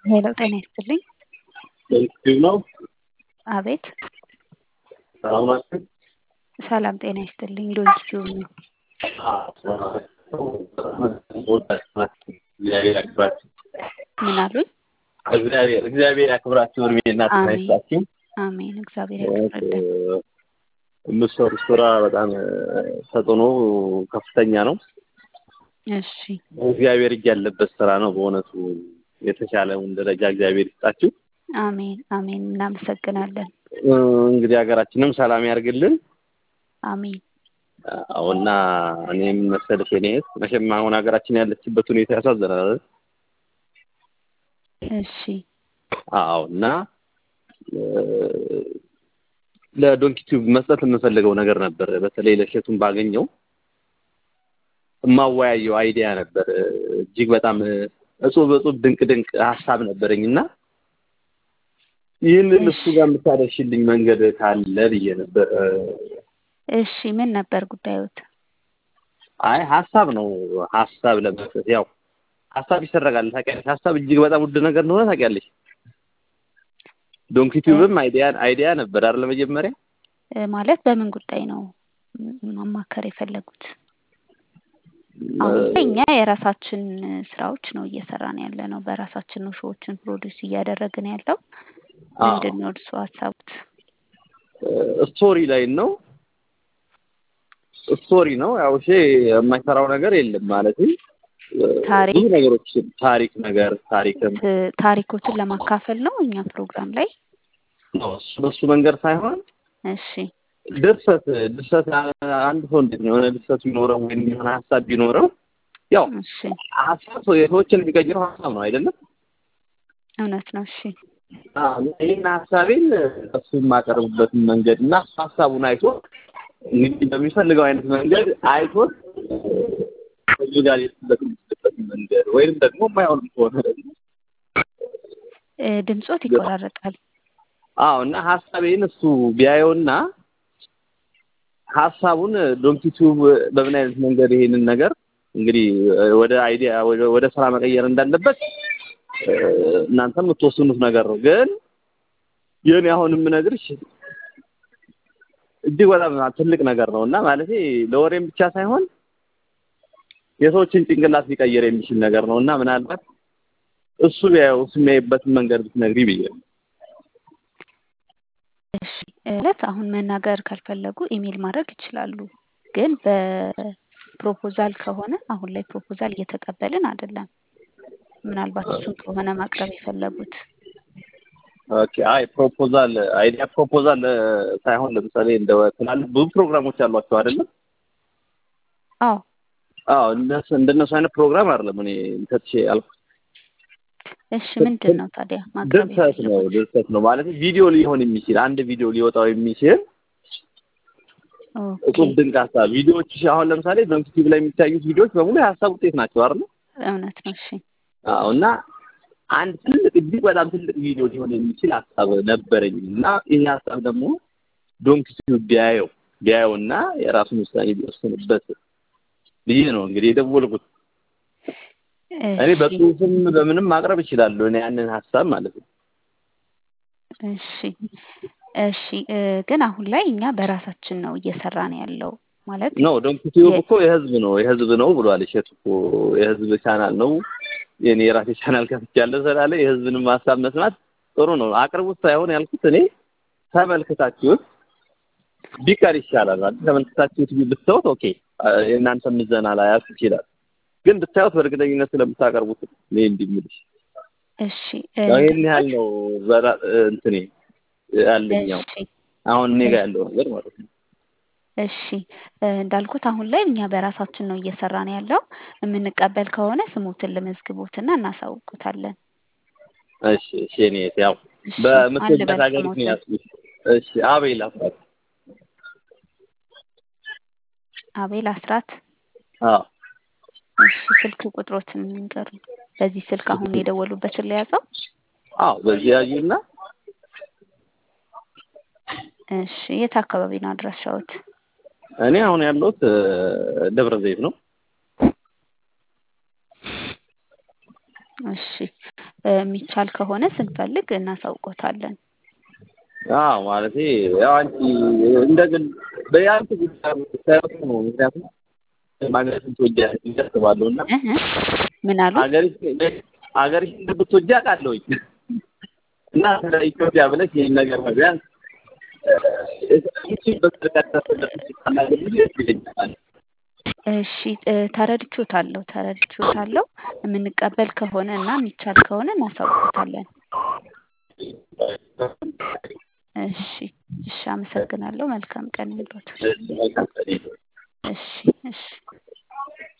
ሄሎ ጤና ይስጥልኝ። ዩቲዩብ ነው። አቤት ሰላም ናችሁ? ሰላም ጤና ይስጥልኝ። ዩቲዩብ ነው። እግዚአብሔር ያክብራችሁ። ምን አሉኝ? እግዚአብሔር እግዚአብሔር ያክብራችሁ። እድሜና ጤና አሜን። ይስጣችሁ። አሜን። እግዚአብሔር ያክብርልን። የምትሰሩት ስራ በጣም ተጽዕኖ ከፍተኛ ነው። እሺ እግዚአብሔር እጅ ያለበት ስራ ነው። በእውነቱ የተሻለውን ደረጃ እግዚአብሔር ይስጣችሁ። አሜን አሜን። እናመሰግናለን። እንግዲህ ሀገራችንም ሰላም ያርግልን። አሜን አዎና እኔም መሰለሽ እኔ መቼም አሁን ሀገራችን ያለችበት ሁኔታ ያሳዝናል። አይደል? እሺ አዎ እና ለዶንኪ ቲዩብ መስጠት የምፈልገው ነገር ነበር። በተለይ ለሸቱን ባገኘው የማወያየው አይዲያ ነበር። እጅግ በጣም እጹብ እጹብ ድንቅ ድንቅ ሀሳብ ነበረኝ እና ይህንን እሱ ጋር የምታደርሽልኝ መንገድ ካለ ብዬ ነበር። እሺ ምን ነበር ጉዳዮት? አይ ሀሳብ ነው። ሀሳብ ለመስጠት ያው ሀሳብ ይሰረቃል ታውቂያለሽ። ሀሳብ እጅግ በጣም ውድ ነገር እንደሆነ ታውቂያለሽ። ዶንኪ ቲዩብም አይዲያ አይዲያ ነበር አይደል? መጀመሪያ እ ማለት በምን ጉዳይ ነው ማማከር የፈለጉት? አሁን ላይ እኛ የራሳችን ስራዎች ነው እየሰራን ያለ ነው። በራሳችን ነው ሾዎችን ፕሮዲውስ እያደረግን ያለው። ምንድን ነው እርሱ ሀሳቡት? ስቶሪ ላይ ነው ስቶሪ ነው። ያው እሺ የማይሰራው ነገር የለም ማለት ታሪክ ብዙ ነገሮች ታሪክ ነገር ታሪክም ት- ታሪኮችን ለማካፈል ነው እኛ ፕሮግራም ላይ። ነው እሱ በሱ መንገድ ሳይሆን እሺ ድርሰት ድርሰት አንድ ሰው እንዴት ነው የሆነ ድርሰት ቢኖረው ወይም የሆነ ሀሳብ ቢኖረው ያው እሺ ሀሳብ ሰው የሰዎችን የሚቀይረው ሀሳብ ነው አይደለም? እውነት ነው። እሺ አዎ፣ ይህን ሀሳቤን እሱ የማቀርብበትን መንገድ እና እሱ ሀሳቡን አይቶ እንግዲህ በሚፈልገው አይነት መንገድ አይቶት ህዝብ ጋር ሊደርስበት የሚችልበትን መንገድ ወይም ደግሞ የማይሆንም ከሆነ ደግሞ እ ድምጾት ይቆራረጣል። አዎ እና ሀሳቤን እሱ ቢያየውና ሀሳቡን ዶንኪ ቲዩብ በምን አይነት መንገድ ይሄንን ነገር እንግዲህ ወደ አይዲያ ወደ- ወደ ስራ መቀየር እንዳለበት እ፣ እናንተም የምትወስኑት ነገር ነው። ግን ይህን አሁን የምነግርሽ እጅግ በጣም ትልቅ ነገር ነው እና ማለት ለወሬም ብቻ ሳይሆን የሰዎችን ጭንቅላት ሊቀይር የሚችል ነገር ነው እና ምናልባት እሱ ቢያየው እሱ የሚያይበትን መንገድ ብትነግሪ ብዬ ነው። እሺ እለት አሁን መናገር ካልፈለጉ ኢሜል ማድረግ ይችላሉ። ግን በፕሮፖዛል ከሆነ አሁን ላይ ፕሮፖዛል እየተቀበልን አይደለም። ምናልባት እሱን ከሆነ ማቅረብ የፈለጉት ኦኬ አይ ፕሮፖዛል አይዲያ ፕሮፖዛል እ፣ ሳይሆን ለምሳሌ እንደ ትላልቅ ብዙ ፕሮግራሞች አሏቸው አይደለም? አዎ አዎ እነሱ እንደነሱ አይነት ፕሮግራም አይደለም እኔ እንተትሽ ያልኩት እሺ ምንድን ነው ታዲያ ማቅረብ ድርሰት ነው የፈለጉት? ድርሰት ነው ማለት ቪዲዮ ሊሆን የሚችል አንድ ቪዲዮ ሊወጣው የሚችል ኦኬ እጹብ ድንቅ ሀሳብ ቪዲዮዎች አሁን ለምሳሌ ዶንኪ ቲዩብ ላይ የሚታዩት ቪዲዮዎች በሙሉ የሀሳብ ውጤት ናቸው አይደል? እውነት ነው። እሺ አዎ እና አንድ ትልቅ እጅግ በጣም ትልቅ ቪዲዮ ሊሆን የሚችል ሀሳብ ነበረኝ እና ይህ ሀሳብ ደግሞ ዶንኪ ቲዩብ ቢያየው ቢያየውና የራሱን ውሳኔ ቢወስንበት ብዬ ነው እንግዲህ የደወልኩት። እኔ እሺ በጽሁፍም በምንም ማቅረብ እችላለሁ እኔ ያንን ሀሳብ ማለት ነው። እሺ እሺ እ፣ ግን አሁን ላይ እኛ በራሳችን ነው እየሰራን ያለው ማለት ነው ዶንኪ ቲዩብ የ- እኮ የህዝብ ነው የህዝብ ነው ብሏል እሸቱ እኮ የህዝብ ቻናል ነው። የኔ የራሴ ቻናል ከፍቻለሁ ስላለ የህዝብንም ሀሳብ መስማት ጥሩ ነው። አቅርቡት ሳይሆን ያልኩት እኔ ተመልክታችሁት ቢቀር ይሻላል ማለት ተመልክታችሁት ብትተውት ኦኬ አ- የእናንተ ምዘና ላያልፍ ይችላል። ግን ብታዩት በእርግጠኝነት ስለምታቀርቡት እኔ እንዲህ የምልሽ እሺ እ፣ ያው ይሄን ያህል ነው በራ- እንትኔ ያለኛው እሺ አሁን እኔ ጋር ያለው ነገር ማለት ነው። እሺ እ፣ እንዳልኩት አሁን ላይ እኛ በራሳችን ነው እየሰራን ያለው። የምንቀበል ከሆነ ስሞትን ልመዝግቦትና እናሳውቁታለን። እሺ እሺ እኔ ያው እሺ በምትወበት አንልበል ሀገር ነው ስሞትን። ያልኩሽ። እሺ አቤል አስራት አቤል አስራት። አዎ እሺ ስልክ ቁጥሮትን ንገሩ። በዚህ ስልክ አሁን የደወሉበትን ለያዘው። አዎ በዚህ ያዩና እሺ የት አካባቢ ነው አድራሻዎት? እኔ አሁን ያለሁት እ፣ ደብረ ዘይት ነው። እሺ እ፣ የሚቻል ከሆነ ስንፈልግ እናሳውቆታለን። አዎ ማለቴ ያው አንቺ እንደ ግን በያንቺ ጉዳይ ሳይሆን ነው። ምክንያቱም ሀገርሽን ትወጃለሽ ብዬ አስባለሁ እና እህ እ፣ ምን አሉ? ሀገርሽ ሀገርሽን እንደምትወጂ አውቃለሁኝ እና ስለ ኢትዮጵያ ብለሽ ይህን ነገር ቢያንስ እሺ እ፣ ተረድቼዎታለሁ ተረድቼዎታለሁ። የምንቀበል ከሆነ እና የሚቻል ከሆነ እናሳውቆታለን። እሺ እሺ፣ አመሰግናለሁ። መልካም ቀን ይሁንልዎት። እሺ እሺ